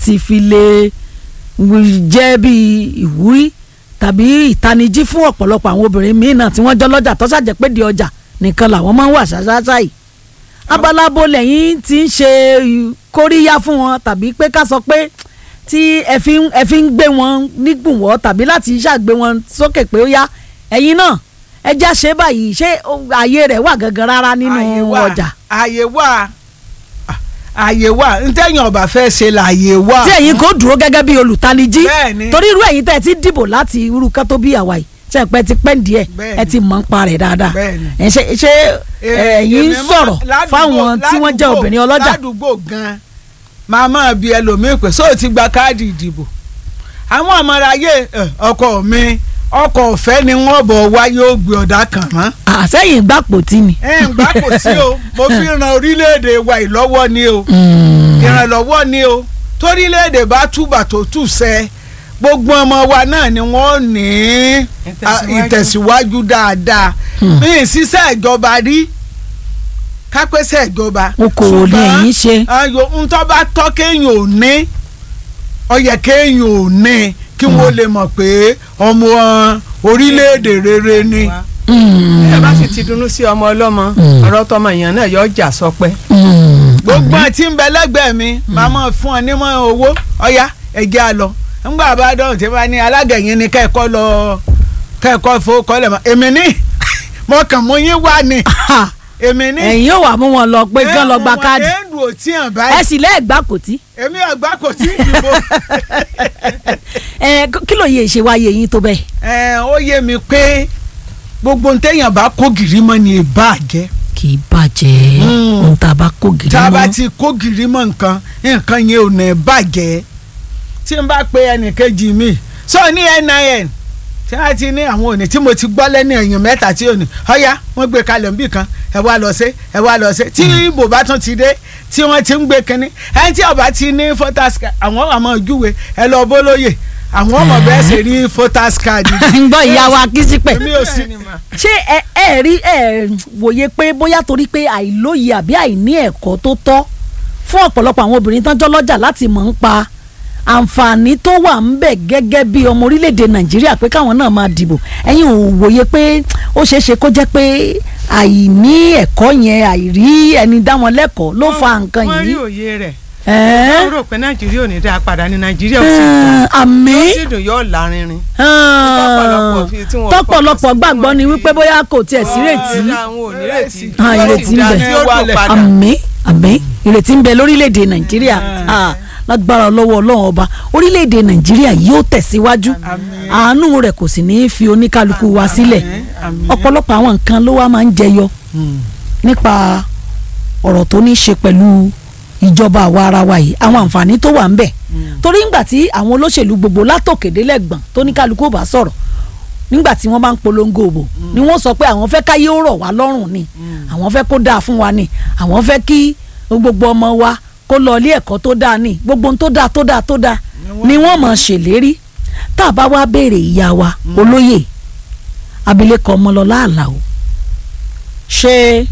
láti fi lè jẹ́ bí ìwúrí tàbí ìtanijí fún ọ̀pọ̀lọpọ̀ àwọn obìnrin míì náà tí wọ́n jọ lọ́jà tó ṣàjẹ́ pé di ọjà nìkan làwọn máa ń wà ṣáṣáṣá yìí abalabo lẹ́yìn tí ń ṣe kóríyá fún wọn tàbí pé ká sọ pé tí ẹ fi ń ẹ fi ń gbé wọn nígbùnwọ́ tàbí láti ṣàgbé wọn sókè pé ó yá ẹ̀yin náà ẹ já ṣe báyìí ṣé ààyè rẹ̀ wà gangan rárá Ààyè nínú wà, ọjà ààyè wà ààyè wà ntẹ́yìn ọba fẹ́ ṣe lààyè wà. tí ẹ̀yin kò dúró gẹ́gẹ́ bí olùtanijí Bẹ́ẹ̀ni. torí irú ẹ̀yin tẹ́ ẹ ti dìbò láti irú kan tó bí àwa yìí ṣe pẹ́ ti pẹ́ díẹ̀ Bẹ́ẹ̀ni. ẹ ti mọ̀ ń pa rẹ̀ dáadáa Bẹ́ẹ̀ni. ẹ ṣe ṣe Eh, ẹ̀yin ń èmi mọ̀- sọ̀rọ̀ ládùúgbò- fáwọn tí wọ́n jẹ́ ládùúgbò- obìnrin ọlọ́jà ládùúgbò gan máa máa bi ẹlòmíín pé sóò ti gba káàdì ìdìbò àwọn àmọ́ráyé eh, ọkọ mi ọkọ̀ ọ̀fẹ́ ni wọ́n bọ̀ wá yóò gbé ọ̀dà kan mọ́ àsẹ́yìn gbàpò tí ni. ẹ̀ ń gbà kò sí o mo fi ran orílẹ̀-èdè wa ìlọ́wọ́ ni o ìrànlọ́wọ́ ni o torílẹ̀-èdè bá túbà tó tù sẹ́ gbogbo ọmọ wa náà ni wọ́n ní ah, Ìtẹ̀síwájú. ìtẹ̀síwájú dáadáa ní ìṣiṣẹ́ ìjọba rí kápẹ́sẹ̀ ìjọba okòwò ni ẹ̀yin ṣe. ayò ntọ́ bá tọ́ kéèyàn ò ní ó yẹ kéèyàn ò ní kí wọ́n lè mọ̀ pé ọmọ orílẹ̀-èdè rere ni. ẹ bá sì ti dunnú sí ọmọ ọlọ́mọ ọ̀rọ̀ tọmọ èèyàn náà yọ ọjà sọpẹ́. gbogbo àti ń bẹ lẹ́gbẹ̀ẹ́ mi màá mọ̀ fún ọ nímọ̀ owó ọ̀yá ẹ̀jẹ̀ á lọ ńgbà bá dọ̀hùn tí wọ́n ní alága yẹn ni kẹ́ẹ̀kọ́ lọ kẹ́ẹ̀kọ́ fowókọ́lẹ̀ mọ́ èmi ní mo kàn mú yín wá ni èmi ní. ẹ̀yin yóò wá mú wọn lọ pé kán lọ gba káàdì ẹ̀ ń dùn ó tí hàn ẹ báyìí sì lẹ́ẹ̀gbàpò tí. èmi àgbà kò tí ì dìbò. ẹ kí ló yẹ ṣe wáyé yín tó bẹ́ẹ̀. ẹ ó yé mi pé gbogbo ntẹ̀yàn bá kó gìrì mọ́ ni ìbá jẹ́ kì í bàjẹ́ Mm. ohun tá a bá kó gidi tá a bá mọ́. ti kó gìrì mọ́ nǹkan nǹkan yẹn ò ní bàjẹ́ tí n bá pe ẹnìkejì mi sọ ní NIN tí a ti ní àwọn òní tí mo ti gbọ́ lẹ́nu èèyàn mẹ́ta tí òní ọ̀yá wọ́n gbé kalẹ̀ níbì kan ẹ wá lọ sí ẹ wá lọ sí tí ibo bá tún ti dé tí wọ́n ti ń gbé kínní ẹni tí ọba ti ní photos card àwọn àmọ́ ojúwe ẹ lọ bólóyè àwọn ọmọ bẹ́ẹ̀ ṣe rí photos card ń gbọ́ ìyá wa kí sí pẹ̀. èmi ò sí ṣé ẹ ẹ rí ẹ wòye pé bóyá torí pé àìlóye àbí àìní ẹ̀kọ́ tó tọ́ fún ọ̀pọ̀lọpọ̀ àwọn obìnrin tán jọ́ lọ́jà láti mọ̀ ń pa àǹfààní tó wà ń bẹ̀ gẹ́gẹ́ bí ọmọ orílẹ̀-èdè nàìjíríà pé káwọn náà máa dìbò ẹ̀yin ò wòye pé ó ṣeé ṣe kó jẹ́ pé àìní ẹ̀kọ́ yẹn àìrí ẹni dá wọn lẹ́kọ̀ọ́ ló fa nǹkan wọ́n rí yìí. òye rẹ̀ Ẹ́ẹ́. wọ́n rò pé nàìjíríà ò ní dáa padà ní nàìjíríà ò sì dùn àmì ó sì dùn yóò lárinrin. tọ́pọ̀lọpọ̀ fi- tí wọ́n tọ́pọ̀lọpọ̀ fọkàn sí, gbàgbọ́ ni tí wọ́n wípé fi- bóyá kò tiẹ̀ sí rètí àwọn ò ní retí Ah, Wọ́n ìrètí sì ń dá bẹ. tí ó dùn padà. àmì àmì ìrètí ń bẹ lórílẹ̀‐èdè nàìjíríà Ah, lágbára lọ́wọ́ ọlọ́run ọba orílẹ̀‐èdè nàìjíríà yóò tẹ̀síwájú àánú rẹ̀ kò sì ní í fi oníkálukú wa sílẹ̀ àmín. ọ̀pọ̀lọpọ̀ àwọn nǹkan ló wá máa ń jẹyọ nípa ọ̀rọ̀ tó ní í ṣe pẹ̀lú ìjọba àwa ara wa yìí àwọn àǹfààní tó wà ń bẹ̀ torí ńgbà tí àwọn olóṣèlú gbogbo látòkèdélẹ́gbọ̀n tó ní kálukú ò bá sọ̀rọ̀ nígbà tí wọ́n bá ń polongo òbò ni wọ́n sọ pé àwọn fẹ́ káyé ó rọ̀ wá lọ́rùn ni àwọn fẹ́ kó dáa fún wa ni àwọn fẹ́ kí gbogbo ọmọ wa kó lọ ilé ẹ̀kọ́ tó dáa ni gbogbo ohun tó dáa tó dáa tó dáa ni wọ́n mọ̀ ṣèlérí tá a bá wá béèrè ìyá wa olóyè abilékọ ọmọlọlá àlàó ṣé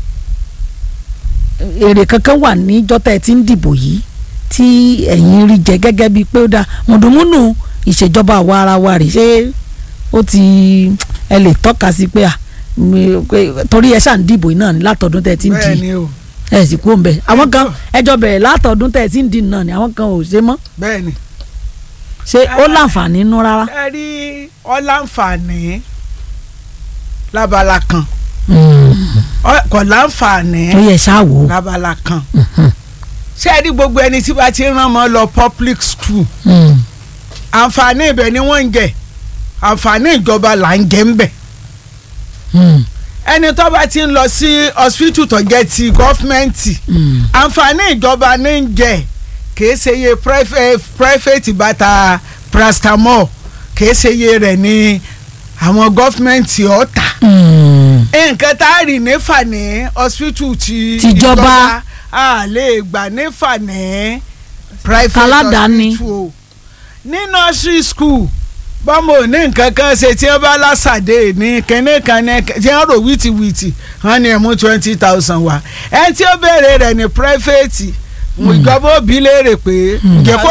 èrè kankan wà níjọ́ tẹ́ ẹ ti ń dìbò yìí tí ẹ̀yin rí jẹ gẹ́gẹ́ bíi pé ó dáa mùdùmùnù ìṣèjọba àwa ara wa rè ṣé ó ti ẹ lè tọ́ka sí pé à mi- pé- torí ẹ ṣáà ń dìbò yìí náà ní látọ̀dún tẹ́ ẹ ti ń bẹ́ẹ̀ di ni o ẹ sì kú òǹbẹ àwọn kan ẹjọ́ bẹ̀rẹ̀ látọ̀dún tẹ́ ẹ ti ń di náà ni àwọn kan ò ṣe mọ́ bẹ́ẹ̀ ni. ṣé ó láǹfààní nú rárá. ẹ rí ọláǹfààní lábala kan Ọ- kò láǹfààní ó yẹ ṣáà wò ó. lábala kan ṣé ẹ rí gbogbo ẹni tí bá ti rán mọ́ lọ public school Mm. àǹfààní ibẹ̀ ni wọ́n ń jẹ àǹfààní ìjọba là ń jẹ ń bẹ̀ Mm. ẹni tó bá ti ń lọ sí hospital tó jẹ́ ti gọ́fìmẹ̀ntì Mm. àǹfààní ìjọba ní ń jẹ kìí ṣe iye private private bàtà paracetamol kìí ṣe iye rẹ̀ ní àwọn gọ́fìmẹ̀ntì ọ̀tà Mm. nǹkan tá a rí nífà ní hospital ti Tìjọba. a lè gbà nífà ní private Aládàáni. hospital o ní nursery school bọ́mọ ò ní nǹkan kan ṣe tí wọ́n bá lásàdé ní kínní kan ní tí wọ́n rò wìtìwìtì wọ́n ní ẹ̀ mú twenty thousand wá ẹ tí ó béèrè rẹ̀ ní private ìjọba òbí léèrè pé ǹjẹ́ kó